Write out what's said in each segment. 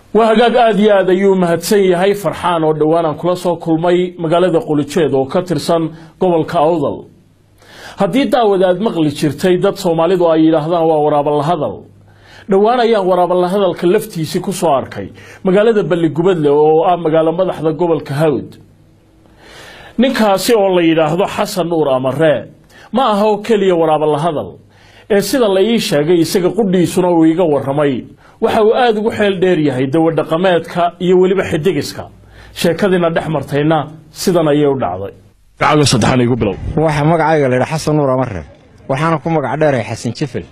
waa hagaag aada iyo aad ayuu mahadsan yahay farxaan oo dhowaan aan kula soo kulmay magaalada qulijeed oo ka tirsan gobolka awdal haddii daawad aad maqli jirtay dad soomaalidu ay yidhaahdaan waa waraabalahadal dhowaan ayaan waraabalahadalka laftiisii ku soo arkay magaalada balligubadle oo ah magaalo madaxda gobolka hawd ninkaasi oo la yidhaahdo xasan nuur amaree ma aha oo keliya waraabalahadal ee sida la ii sheegay isaga qudhiisuna uu iga warramay waxa uu aada ugu xeel dheer yahay dawadhaqameedka iyo weliba xidigiska sheekadiina dhex martayna sidan ayay u dhacday gacago saddexan igu bilow waxa magacayga la yidhaa xasan nuur amarre waxaana ku magac dheeray xasan jefel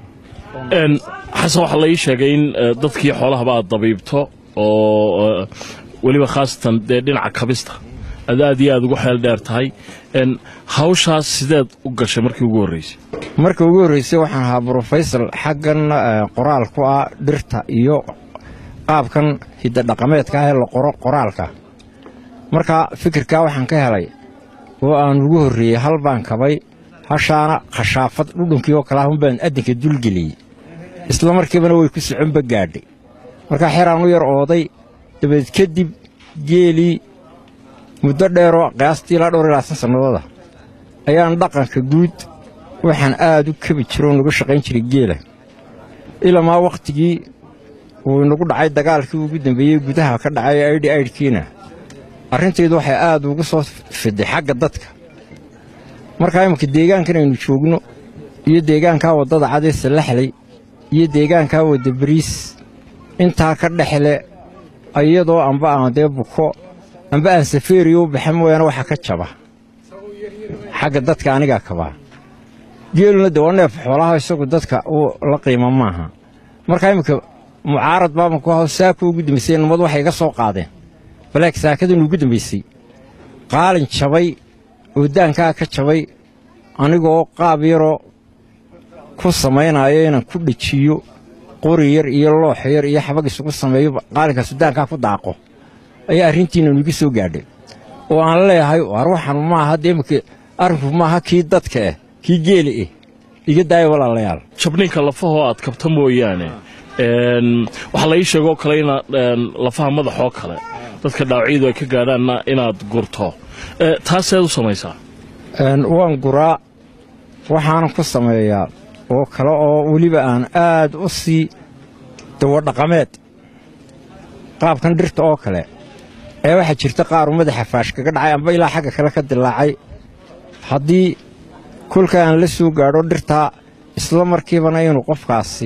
n xasan waxaa la ii sheegay in eh, dadkii xoolahaba aad dabiibto oo eh, weliba khaasatan dee dhinaca kabista aad aad iyo aad ugu xeel dheer tahay n hawshaas sideed u gashay markii ugu horreysay marka ugu horreysay waxaan ahaa brofesor xaggan eh, qoraal ku ah dhirta iyo qaabkan hidadhaqameedka ah ee la qoro qoraalka marka fikirkaa waxaan ka helay oo aan ugu horreeyey hal baan kabay hashaana khashaafad dhudhunkii oo kale ah unbaan addinka dulgeliyey isla markiibana way ku soconba gaadhay markaa xeraan u yar ooday dabadeed kadib geelii muddo dheeroo qiyaastii ilaa dhowr iyo labaatan sannadooda ayaan dhaqanka guud waxaan aad u kabi jiro oo nagu shaqayn jiray geela ilamaa wakhtigii uu inagu dhacay dagaalkii ugu dambeeyey gudaha ka dhacay aydhi aydhkiina arrintaydu waxay aad ugu soo fiday xagga dadka markaa imminka deegaankan aynu joogno iyo deegaankaa waddada cadee sallaxley iyo deegaankaa wadda bariis intaa ka dhexle iyadoo amba aan dee buko amba aan safeeriyo u baxa mooyaane waxa ka jaba xagga dadka anigaa kabaa geeluna de waa neef xoolaha isagu dadka uu la qiima maaha markaa imminka mucaarad baaban ku haw saaka ugu dambaysay nimadu waxay iga soo qaadeen balaag saakadan ugu dambaysay qaalin jabay oo daankaa ka jabay anigoo qaab yaroo ku samaynayo inaan ku dhejiyo qori yar iyo loox yar iyo xabag isugu sameeyo qaalinkaasu daankaa ku daaqo ayaa arrintiina nuiga soo gaadhay oo aan leeyahay war waxan maaha dee imika arrinku maaha kii dadka ah kii geeli ah iga daaya walaalayaal jabninka lafahoo aad kabta mooyaane n waxaa la ii sheegoo kale inaad n lafaha madaxoo kale dadka dhaawacyadu ay ka gaadhaanna inaad gurto Eh, taaseed u samaysaa Een, waan guraa waxaanan ku sameeyaa oo kale oo weliba aan aad u sii dawadhaqameed qaabkan dhirta oo kale ee waxaa jirta qaaru madaxa faash kaga dhacay amba ilaa xagga kale ka dilaacay haddii kolka aan la soo gaadho dhirtaa isla markiibana inuu qofkaasi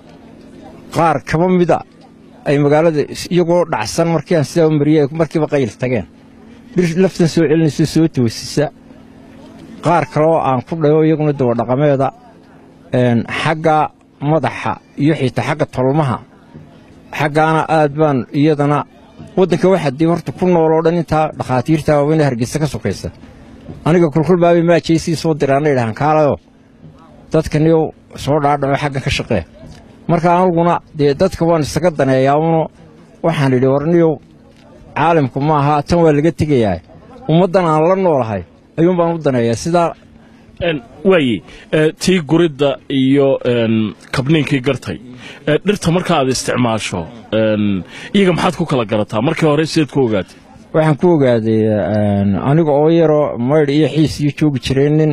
qaar kaba mida ay magaalada is- iyagoo dhacsan markii aan sidaa u mariyey ay markiiba qayl tageen dhir laftan soo celinayso soo toosisa qaar kale oo aan ku dhayo iyaguna dawadhaqameeda een, xagga madaxa iyo xitaa xagga tolmaha xaggaana aad baan iyadana waddanka waxaa dee horta ku nool oo dhan intaa dhakhaatiirta waaweyn ee hargeysa ka sokaysa aniga kulkul baabay maajaysii soo diraana idhahaan kaalayo dadkaniyow soo dhaadhaco xaggan ka shaqee marka aniguna dee dadka waan isaga daneeyaa uno waxaan idhi warniyow caalamku ma aha tan waa laga tegayaa ummaddan aan la noolahay ayuun baan u daneeyaa sidaa n waaye eh, tii guridda iyo n kabniinkii gartay Eh, dhirta marka aad isticmaasho n iyaga maxaad ku kala garataa markii hore sideed ku ogaatay waxaan ku ogaaday een, aniga oo yaroo maydh iyo xiis iyo joogi jiray nin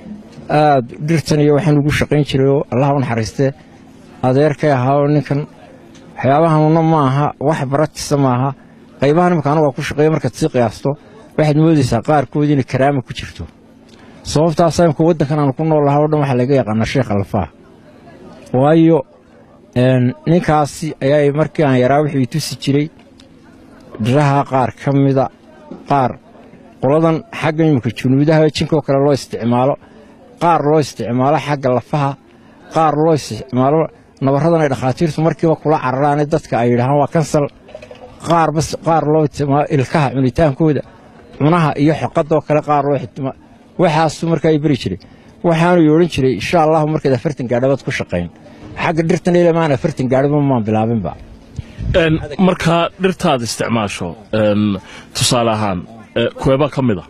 aad dhirtan iyo waxaan ugu shaqayn jiray oo allaha u naxariistee adeerkay ahaa oo ninkan waxyaabahanuna ma aha wax baratisa maaha qaybahan imika anagu waa ku shaqeeya markaad sii qiyaasto waxaad moodaysaa qaarkood inay karaama ku jirto sababtaasaa imika waddankan aan ku nool lahaa oo dhan waxaa laga yaqaanaa sheekh alfaa waayo een, ninkaasi ayaa markii aan yaraa wuxuu i tusi jiray dhiraha qaar ka mida qaar qoladan xagga imika junuudaha jinkoo kale loo isticmaalo qaar loo isticmaalo xagga lafaha qaar loo isticmaalo nabaradan ay dhakhaatiirtu markiiba kula cararaane dadka ay yidhahaan waa kansal qaar bas qaar loo isticmaalo ilkaha cunitaankooda cunaha iyo xoqadoo kale qaar loo xitma waxaasu markaa i beri jiray waxaanu odhan jiray insha allahu markaad afartan gaadhabaad ku shaqayn xagga dhirtan ilamaan afartan gaadhaba maan bilaabinba n markaa dhirtaad isticmaasho n tusaale ahaan eh, kuweebaa ka mid a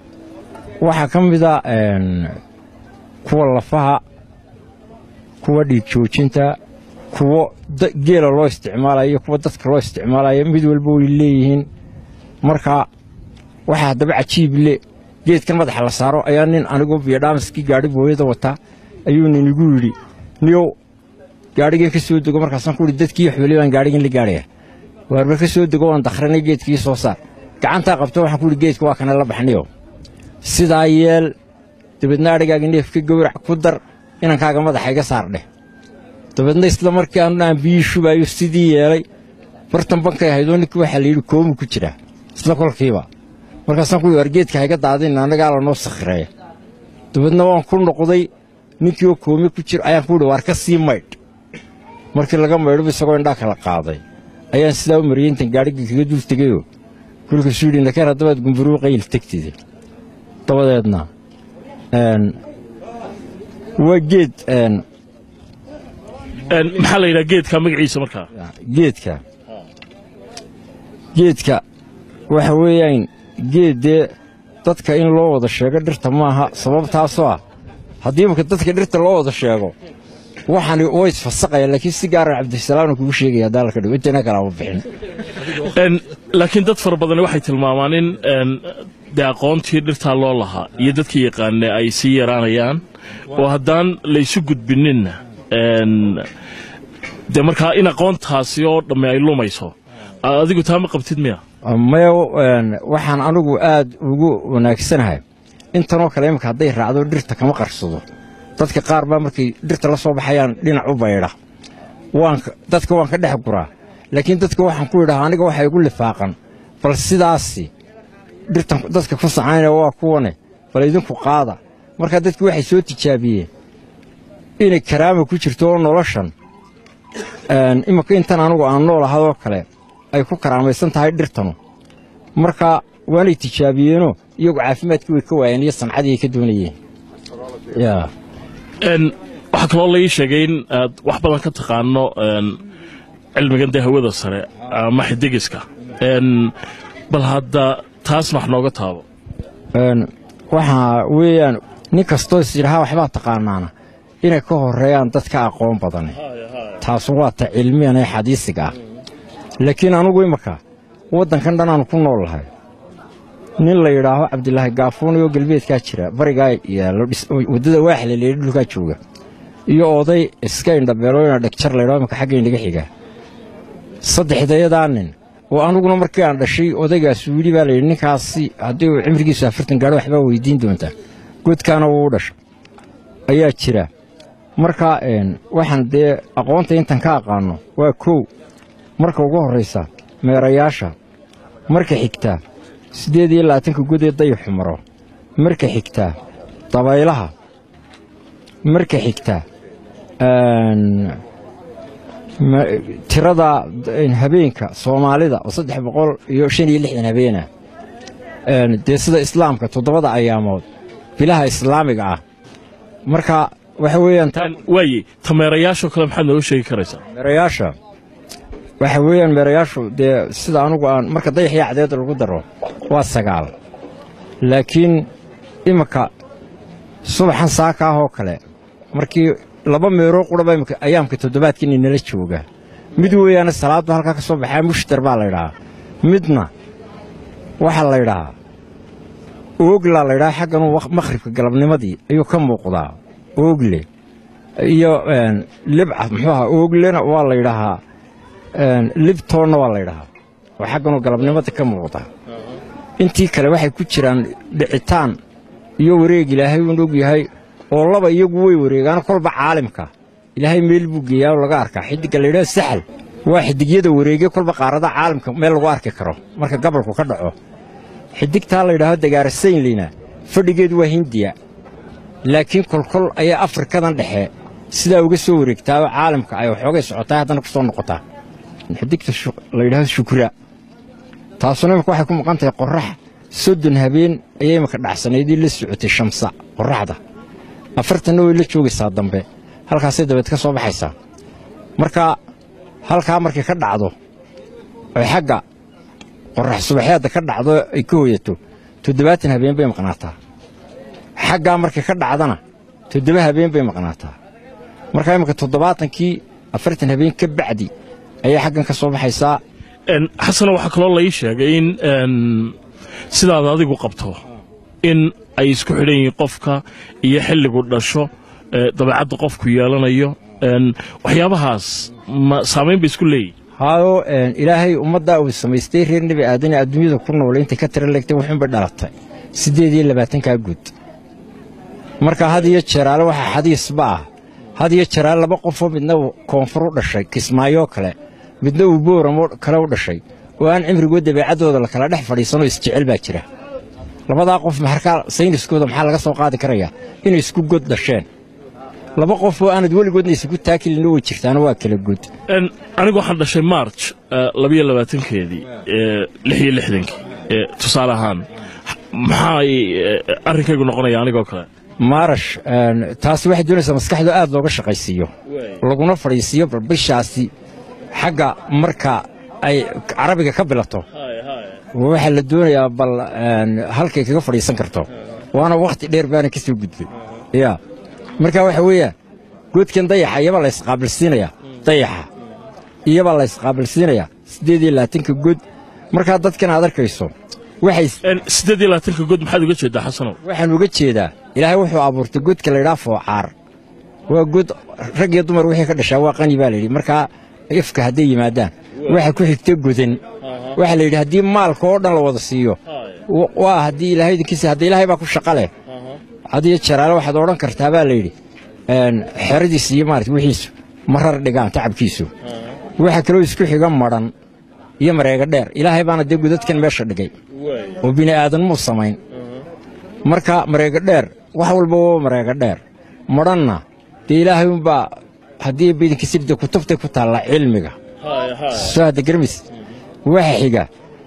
waxaa ka mida een, kuwa lafaha kuwa dhiig joojinta kuwo geela loo isticmaalayo kuwa dadka loo isticmaalayo mid walba way leeyihiin marka waxaa haddaba cajiib le geedkan madaxa la saaro ayaa nin anigoo biyodhaamaskii gaadhi booyada wataa ayuu nin igu yidhi niyow gaadhigii ka soo dego markaasaan ku ihi dadkii xooley baan gaadhigan la gaadhaya waarba ka soo dego waan dakhranay geedkii soo saar gacantaa qabto waxaan ku ihi geedka waa kana la baxniyo sidaa yeel dabeedna adhigaaga neef ka gowrac ku dar inankaaga madaxa iga saar dheh dabeedna isla markii aanu aan biyii shubaayo sidii yeelay bartan bankay ahaydoo ninkii waxaa la yidhi koomu ku jira isla kolkiiba markaasaan ku war geedka hayga daadin annagaa lanoo sakhireeya dabeedna waan ku noqday ninkii oo koomi ku jira ayaan ku yidhi waar ka sii maydh markii laga maydhoba isagoo indhaa kala qaaday ayaan sidaa u mariyey intan gaadhigii kaga dul tegayoo kolkaasuu yidhi nakeen haddabaad gumburuu qayl tegtide dabadeedna waa geed maxaa la yidhaha geedka magaciisa markaa geedka geedka waxa weeyaan geed dee dadka in loo wada sheego dhirta maaha sababtaasoo ah haddii marka dadka dhirta loo wada sheego waxani way isfasaqaya laakiin si gaara cabdisalaamna kugu sheegaya haddaa laka dhigo intayna kalaama bixin laakiin dad fara badani waxay tilmaamaan in dee aqoontii dhirtaa loo lahaa iyo dadkii yaqaane ay sii yaraanayaan oo haddaan laysu gudbininna dee markaa in aqoontaasi oo dhamme ay lumayso adigu taa ma qabtid miya maya waxaan anigu aad ugu wanaagsanahay intanoo kale imika hadday raacdo dhirta kama qarsado dadka qaar baa markay dhirta la soo baxayaan dhinac u baydha dadka waan ka dhex guraa laakiin dadka waxaan ku idhaha aniga waxa igu lifaaqan bal sidaasi dhirtan dadka ku sacaynaya waa kuwane bal idinku qaada markaa dadki waxay soo tijaabiyeen inay karaama ku jirto oo noloshan imika intan anugu aan nool ahadoo kale ay ku karaamaysan tahay dhirtanu marka waanay tijaabiyeenoo iyagu caafimaadkii way ka waayeen iyo sancadii ay ka doonayeen waxaa kaloo la ii sheegay in aad wax badan ka taqaano cilmigan dee hawada sare ama xidigiska bal hadda taasna wax nooga taabo waxaa weeyaan nin kastoo is yidhahaa waxbaa taqaanaana inay ka horreeyaan dadka aqoon badane taasu waa ta cilmiyan ee xadiisiga ah laakiin anugu imaka waddankan dhan aanu ku nool lahay nin la yidhaaho cabdilaahi gaafuun oo galbeedkaa jira barigaa yaallo waddada waaxle leedhi dhulkaa jooga iyo oday iska indhabeelooyna dhegjar laydhaho imaka xagga indhaga xiga saddexdayadaa nin oo anuguna markii aan dhashay odaygaasu yidhi baa layidhi ninkaasi haddii uu cimrigiisu afartan gaadho waxbaa weydiin doontaa godkaana wuu dhasha ayaa jira marka waxaan dee aqoonta intan ka aqaanno waa kow marka ugu horraysa meerayaasha marka xigtaa siddeed iyo labaatanka godee dayaxu maro marka xigtaa dabaylaha marka xigtaa tirada habeenka soomaalida oo saddex boqol iyo shan iyo lixdan habeena dee sida islaamka toddobada ayaamood bilaha islaamiga ah marka waxa weeyaan waaye tameerayaashoo kale maxaad nooga sheegi karaysaa meerayaasha waxa weeyaan meerayaashu dee sida anugu aan marka dayaxyo cadeeda lagu daro waa sagaal laakiin iminka subaxan saaka ah oo kale markii laba meeroo quraba imika ayaamka toddobaadka inay nala jooga mid weeyaana salaadba halkaa ka soo baxaa mushtar baa laydhahaa midna waxaa laydhahaa ooglaa laydhahaa xagganuu makhribka galabnimadii ayuu ka muuqdaa oogle iyo libca muxuu ahaa ooglena waa laydhahaa libtoonna waa laydhahaa oo xagganuu galabnimadii ka muuqdaa intii kale waxay ku jiraan dhicitaan iyo wareeg ilaahay uun og yahay oo laba iyagu way wareegaan kolba caalimka ilaahay meel buu geeyaa oo laga arkaa xiddigga laydhaha saxal waa xidigyada wareege kolba qaaradaha caalamka meel lagu arki karo marka gabalku ka dhaco xidigtaa laydhaahdo dagaarasaynlina fadhigeedu waa hindiya laakiin kolkol ayaa afrikadan dhexe sidaa uga soo wareegtaa oo caalamka ay waxoogay socotaa haddana ku soo noqotaa xidigta layidhahdo shukra taasuna imika waxay ku maqan tahay qorrax soddon habeen ayay imika dhacsanaydii la socotay shamsa qorraxda afartanna way la joogaysaa dambe halkaasay dabeed ka soo baxaysaa marka halkaa markay ka dhacdo oy xagga qorrax subaxeedda ka dhacdo ay ka hoyato toddobaatan habeen bay maqnaataa xaggaa markay ka dhacdana toddoba habeen bay maqnaataa markaa imminka toddobaatankii afartan habeen ka bacdi ayay xaggan ka soo baxaysaa Een, xasana waxaa kaloo lai sheegay in een, sidaad adigu qabto in ay isku xidhan yihiin qofka iyo xilligu dhasho ee, dabeecadda qofku yeelanayo een, waxyaabahaas ma saamayn bay isku leeyihin hayo een, ilaahay ummaddaa uu samaystay reer nebi aadane adduunyada ku nool intay ka tira leegtay wuxuunbay dhalatay siddeed iyo labaatankaa guud marka had iyo jeraale waxaa xadiisba ah had iyo jeraale laba qofoo midna uu koonfur u dhashay kismaayoo kale midna uu booramo kale u dhashay oo aan cimrigood dabeecaddooda la kala dhex fadhiisanoo isjecel baa jira labadaa qof maxarkaa sayniskooda maxaa laga soo qaadi karayaa inay isku god dhasheen laba qof oo aanad weligoodna isugu taakilina way jirtaana waa kala god Een, anigu waxaan dhashay march eh, labiyo labaatankeedii eh, lix iyo lixdankii eh, tusaale ahaan maxay eh, arrinkaygu noqonaya anigoo kale maarash een, taasi waxay doonaysaa maskaxda aad looga shaqaysiiyo laguna fadhiisiiyo bal bishaasi xagga marka ay carabiga ka bilato waxaa la doonayaa bal een, halkay kaga fadhiisan karto waana wakhti dheer baana ka soo gudbay ya marka waxa weeyaan goodkan dayaxa iyabaa la isqaabilsiinayaa dayaxa iyabaa la isqaabilsiinayaa siddeed iyo labaatanka good markaa dadkan aad arkayso waxay Een, siddeed iyo labaatanka god maxaad uga jeedaa xasanow waxaan uga jeedaa ilaahay wuxuu abuurtay godka laydhaa foocaar waa god rag iyo dumar wixii ka dhashaa waa qani baa layidhi markaa ifka hadday yimaadaan waxa ku xigta godan waxaa la yidhi haddii maalka oo dhan la wada siiyo wa- waa haddii ilaahay idinkiisa hadda ilaahay baa ku shaqa leh hadiyo jaraale waxaad odhan kartaa baa layidhi een, xeradiisa iyo maarata wixiisu marar dhigaan tacabkiisu waxa kaloo isku xiga madhan iyo mareega dheer ilaahay baana dee godadkan meesha dhigay oo bini aadan muu samayn marka mareega dheer wax walba waa mareega dheer madhanna dee ilaahay unbaa haddii bidinkiisirda kutubtay ku taalla cilmiga soo hadda garmis waxa xiga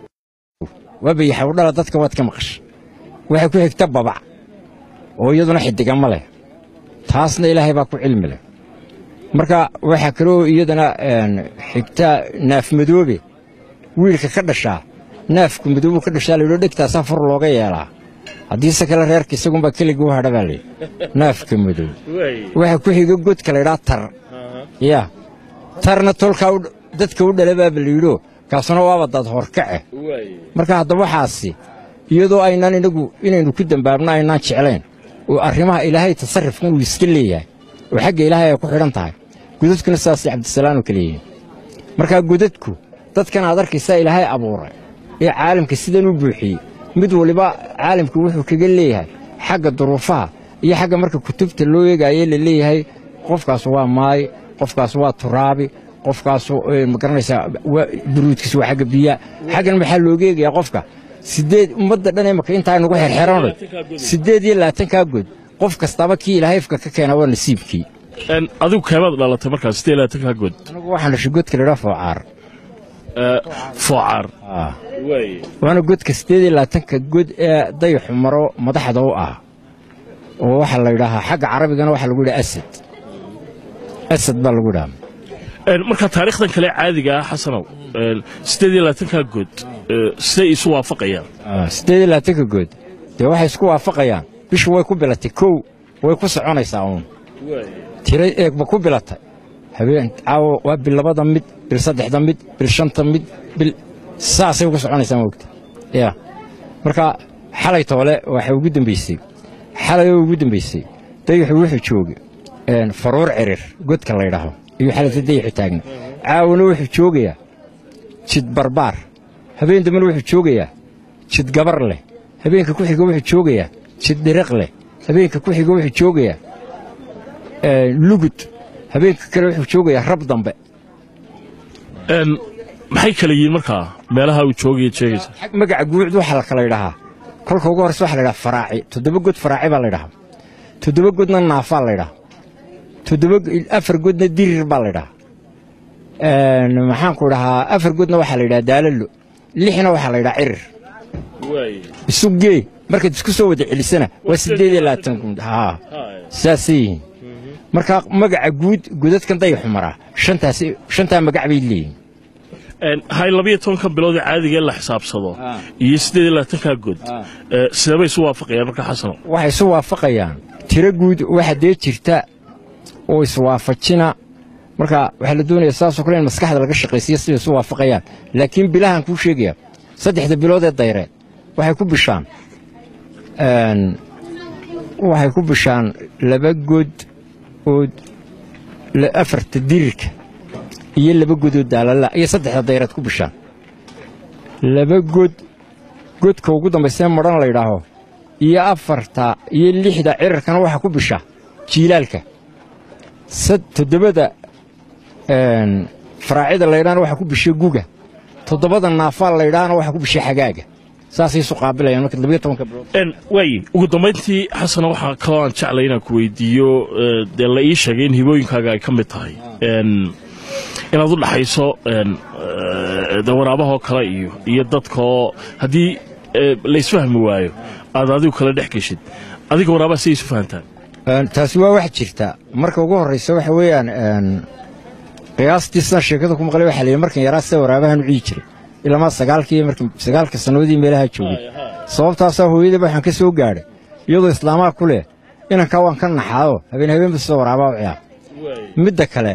waa bayaxa udhala dadka waad ka maqasha waxa ku xigta babac oo iyaduna xidiga ma leh taasna ilaahay baa ku cilmi leh marka waxaa kaloo iyadana een, xigta naaf madoobe wiilka ka dhashaa naafku madoobu ka dhashaa layidho dhegtaasaa fur looga yeelaa haddiise kale reerka isagunbaa keligii u hadha baa layidhi naafka madoob waxaa ku xiga godka laydhaa tar ya tarna tolkaa u- dadka u dhala baaba layidho kaasuna waaba dad horkace marka haddaba waxaasi iyadoo aynaan inagu inaynu ku dembaabno aynaan jeclayn oo arrimaha ilaahay tasarrufkan uu iska leeyahay oo xagga ilaahay ay ku xidhan tahay godadkuna sidaasay cabdisalaam oo kale yihiin markaa godadku dadkan aad arkaysaa ilaahay abuuray ee caalamka sidan u buuxiyey mid waliba caalamku wuxuu kaga leeyahay xagga duruufaha iyo xagga marka kutubta loo eegaaye la leeyahay qofkaas waa maay qofkaas waa turaabi qofkaas eh, ma garanaysaa waa- buruudkiisa waa xagga biyaa xaggan maxaa looga eegayaa qofka sideed ummadda dhan imaka intaa nagu xerxeranay siddeed iyo labaatankaa good qof kastaba kii ilaahay ifka ka keena waa nasiibkii Een, adigu keemaad dhalatay markaa siddeed iyo labaatanka god anigu waxaan dhashay godka laydhaa foocaar Eh, foocaar Ah. waana godka siddeed iyo labaatanka god ee dayaxu maro madaxda u ah oo waxaa la yidhaahaa xagga carabigana waxaa lagu yidhaha asad asad baa lagu yidhaha Een, marka taariikhdan kale caadiga ah xasanow een, siddeed iyo labaatanka god eh, siday isu waafaqayaan Ah, siddeed iyo labaatanka good dee waxay isku waafaqayaan bishu way ku bilatay kow way ku soconaysaa uun tiro eegba ku bilatay habeen caawo waa bil labada mid bil saddexda mid bil shanta mid bil saasay ugu soconaysaa moogta ya marka xalay toole waxay ugu dambaysay xalay oo ugu dambaysay dayaxu wuxuu joogay een, faruur cirir godka la ydhaho iyo xalayta dayaxu taagna caawona wuxuu joogayaa jid barbaar habeen dambena wuxuu joogayaa jid gabar leh habeenka ku xiga wuxuu joogayaa jid dhiriq leh habeenka ku xiga wuxuu joogayaa ee, lugud habeenka kale wuxuu joogayaa rab dambe Een, maxay kala yihiin markaa meelaha uu joogaya sheegaysa xag magaca guucd waxaa la kala ydhahaa kolka ugu horreysa waxaa la ydhaha faraaci toddoba god faraaci baa la ydhahaa toddoba godna naafaa la ydhahaa toddoba afar godna dirir baa la ydhahaa Een, maxaanku dhahaa afar godna waxaa la ydhaha daalalo lixna waxaa la ydhaha cirir isu gee markaad isku soo wada celisana waa siddeed iyo labaatan gud haa saasay yihiin marka magaca guud godadkan dayaxu maraa shantaas shantaa magac bay leeyihiin Een, hay labiyo tobanka bilood ee caadiga ee la xisaabsado Ah. iyo siddeed iyo labaatanka god Ah. eh, sidee isu waafaqayaan marka xasanow waxay isu waafaqayaan tiro guud waxa dee jirta oo iswaafajina marka waxaa la doonaya saasoo kale in maskaxda laga shaqaysiyo siday isu waafaqayaan laakiin bilahan kuu sheegaya saddexda bilood ee dayreed waxay ku bishaan waxay ku bishaan laba god oo afarta dirirka iyo laba god oo daalala iyo saddexda dayreed ku bishaan laba god godka ugu dambaysee madhan la ydhaaho iyo afarta iyo lixda cirarkana waxaa ku bisha jiilaalka toddobada faraacida laydhaana waxaa ku bisha guga toddobada naafaal laydhaana waxaa ku bisha xagaaga saasay isu qaabilayaan marka labiyo tobanka bilood waaye ugu dambayntii xasana waxaa kaloo aan jeclay inaan ku weydiiyo dee la ii sheegay in hibooyinkaaga ay ka mid tahay inaad u dhaxayso de waraabahoo kale iyo iyo dadkaoo haddii laysfahmi waayo aad adigu kala dhex geshid adiga waraabaha siday isu fahantaan taasi waa wax jirta marka ugu horraysa waxa weeyaan qiyaastii sidaan sheekada ku maqlay waxaa layidhi markan yaraa sida waraabahan u ciyi jiray ilamaa sagaalkii markii sagaalka sannadoodii meelaha joogay sababtaasaa hooyadaba waxaan ka soo gaadhay iyadoo islaamaha ku leh inankaa waan ka naxaado habeen habeenba sida waraabaa u ciyaar midda kale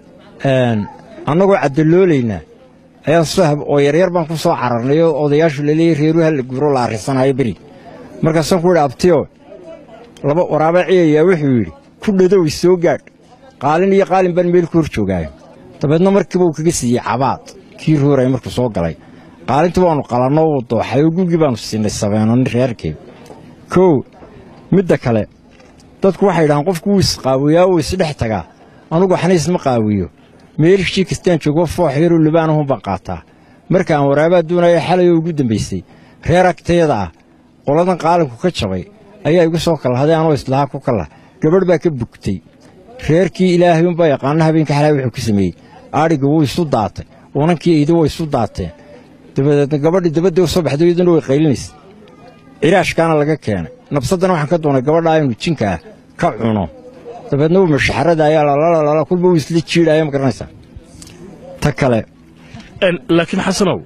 annagoo caddaloolaynaa ayaan sahab oo yaryar baan ku soo cararnay oo odayaashu laleeyay reeruha la guuro la arrisanayo beri markaasaan ku yidhi abtiyo laba waraabaa ciyayaa wuxuu yidhi ku dhadow isoo gaadh qaalin iyo qaalin baan meel ku hor joogaayo dabeedna markiiba uu kaga siiyey cabaad kii ruuraya markuu soo galay qaalintii baannu qalanno uu dooxay oo gugii baannu siinay sabeenoni reerkeed kow midda kale dadku waxay idhahaan qofku wuu isqaawiyaa wuu isdhex tagaa anugu xaniis ma qaawiyo meelishii kastaan joogo foox yaroo lubaanahun baan qaataa marka aan waraabaa doonaya xalayoo ugu dambaysay reer agtayada ah qoladan qaalinku ka jabay ayaa igu soo kalahday anoo islahaa ku kalah gabadh baa ka bugtay reerkii ilaahay unbaa yaqaana habeenka xalaa wuxuu ku sameeyey adhiga wuu isu daatay unankii eydi way isu daateen dabadeedna gabadhii dabadda u soo baxday iyaduna way qaylinaysa ciraashkaana laga keenay nabsaddana waxaan ka doonay gabadhaa inuu jinka ah ka cuno dabeedna wuu mashaxarada ayaa lalalala kulba wuu isla jiidhaya ma garanaysaa ta kale laakiin xasanow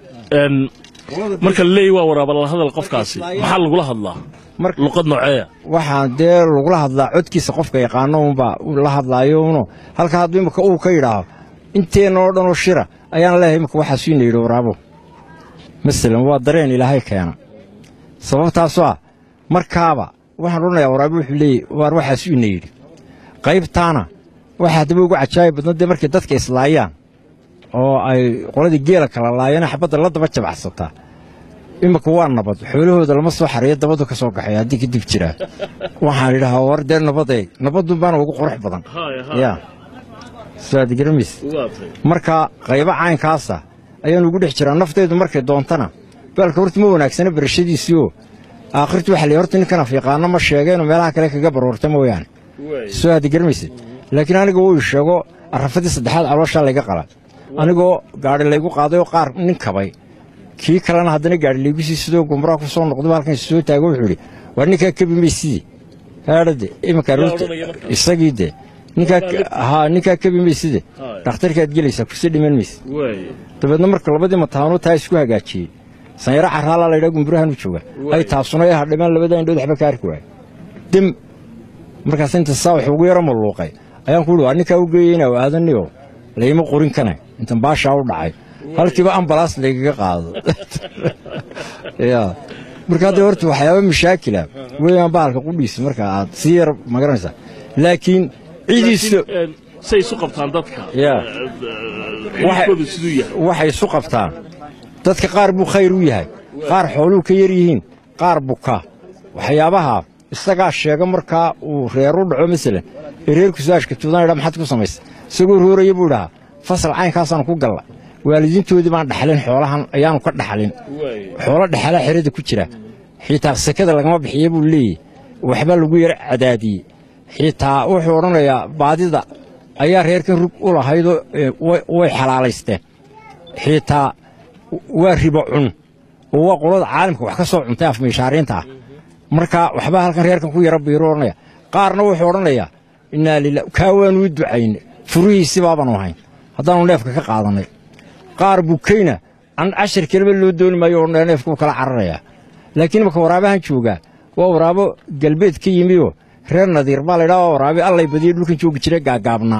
marka la leeyahy waa waraaba la hadal qofkaasi maxaa lagula hadlaa luqad nooceeya waxaan dee lagula hadlaa codkiisa qofka yaqaano unbaa la hadlaayo uno halka hadduu imika uu ka yidhaaho inteenna oo dhanoo shira ayaan leeyahay imika waxaasuu ina yidhi waraabo masalan waa dareen ilaahay keena sababtaasoo ah markaaba waxaan odhanayaa waraabo wuxuu leeyay waar waxaasuu ina yidhi qaybtaana waxaa haddaba ugu cajaayib badna dee markay dadka islaayaan oo ay qoladii geela kala laayana xabadda la daba jabacsataa imika waa nabad xoolahooda lama soo xariyo dabadu ka soo kaxay haddii kadib jiraa waxaan idhahaa war dee nabadeeg nabadun baana ugu qurux badan ya saad garamis marka qaybo caynkaasa ayaan ugu dhex jiraa naftaydu markay doontana baalka horta ma wanaagsana barashadiisii oo aakhirtu waxa la horta ninkan afyaqaano ma sheegeenoo meelaha kale kaga baroorta mooyaane soo aad garamaysid laakiin aniga wuu sheego arrafadii saddexaad calooshaa layga qala anigoo gaadhi laygu qaaday oo qaar nin kabay kii kalena haddana gaadhi laygu sii sidoo gumraa ku soo noqday halkan soo taago wuxuu idhi waa ninkaa kebi maysidii haadhade iminka isagii de ninkaa ninkaa kebi mayside dhakhtarkaad gelaysaa kursi dhiman mayse dabeedna marka labadii mataanoo taa isku hagaajiyey sanyaro caraalaa laydhaa gumburahan u jooga ay taabsuna ee hadhimaan labada indhood waxba ka arki waaya dem markaas inta saa wax ugu yaro malluuqay ayaan ku uhi waa ninkaa u geeyeyna aadaniyo layma qorin kana intan baashaa u dhacay halkiiba ambalaas laygaga qaado ya marka hadda horta waxyaaba mashaakila weeyaan bahalka qudhiisa marka aad sii yar magaranaysaa laakiin ciidiisa say isu qabtaan dadka Ya. xidhiidhkoodu siduu yahay waxay isu qabtaan dadka qaar buu khayr u yahay qaar xooluu ka yar yihiin qaar buka waxyaabaha isagaa sheega markaa uu reer u dhaco masalan ee reerku su-aashka tuudan idhaa maxaad ku samaysa isagoo rooraya buu idhahaa fasal caynkaasaan ku galla waalidiintoodii baan dhaxlin xoolahan ayaanu ka dhaxlin xoolo dhexalaa xerada ku jira xitaa sekada lagama bixiya buu leeyahy waxba lagu yar cadaadiyey xitaa wuxuu odhanayaa baadida ayaa reerkan rug u lahaydoo ee, way- way xalaalaysteen xitaa waa ribo cun oo waa qolada caalamka wax ka soo cuntay afmiishaariinta ah marka waxbaa halkan reerkan ku yara biiru odhanaya qaarna wuxuu odhanayaa innaa lilah kaa waanu u ducayne furihiisi baabanu ahayn haddaanu neefka ka qaadannay qaar bukayna an cashar kelima loo dooni maayo oo neefkuu kala cararayaa laakiin marka waraabahan joogaa waa waraabo galbeed ka yimioo reer nadiir baa laydhaa waa waraabe allay badiyo dhulkan joogi jira gaagaabnaa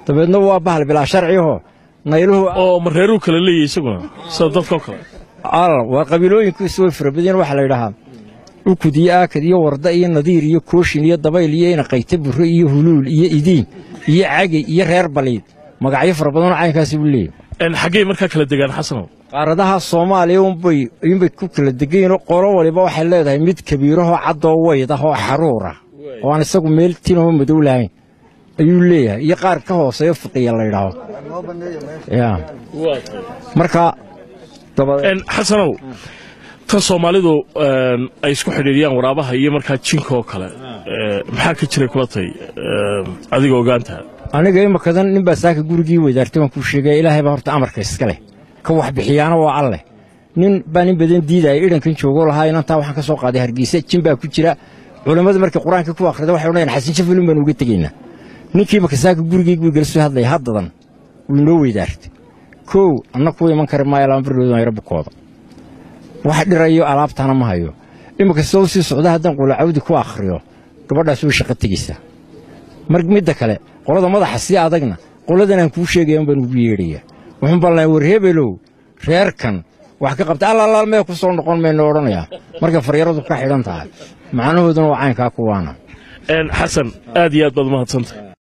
dabeedna waa bahal bilaa sharciho nayluhu oo ma reeruu kale leeyahy isaguna sida dadkao kale al waa qabiilooyinkiisu way fara badiyeen waxaa la yidhahaa ukud iyo aakad iyo warda iyo nadiir iyo kooshin iyo dabayl iyo inaqayta burre iyo huluul iyo idiin iyo cagay iyo reer baliid magacyo fara badanoo caynkaasi buu leeyahy En xaggay markaa kala degaan xasanow qaaradaha soomaaliya unbay ayuunbay ku kala degayiinoo qolo waliba waxay leedahay mid kabiirahoo caddoo weyd ah oo xaruur ah oo aan isagu meel tinoo madow lahayn ayuu leeyahay iyo qaar ka hooseeyo fiqiya la yidhaaho ya marka dabadeed En xasanow tan soomaalidu en, ay isku xidhiidhiyaan waraabaha iyo markaa jinka oo kale eh, maxaa ka jiray kula tay adiga ogaanta aniga imakadan nin baa saaka gurigii weydaartay waan kuu sheegaya ilaahay baa horta amarka iska leh ka wax bixiyaana waa alleh nin baa nin badan diidaya idhankan joogoo lahaa inantaa waxaan ka soo qaaday hargeysa jin baa ku jira culammada markay qur-aanka ku akhrida waxay odhanayaan xasan shafilin baan uga tegaynaa ninkii imaka saaka gurigii wiigala soo hadlaya haddadan wuu inoo weydaartay kow anna kuu iman kari maayo lama bardhoodon yaro bukooda wax dhirayo alaabtaana ma hayo imaka soo sii socda haddaan qulacawdi ku akhriyo gabadhaas way shaqo tegeysaa mar midda kale qolada madaxa sii adagna qoladan aan kuu sheegaya baan ugu yeedhaya wuxuun baan lahay war hebelow reerkan wax ka qabta allaalaal mee ku soo noqon mayno odhanayaa markay faryaradu ka xidhan tahay macnahooduna waa caynkaa kuwaana En, xasan aad iyo aad baad umahadsantay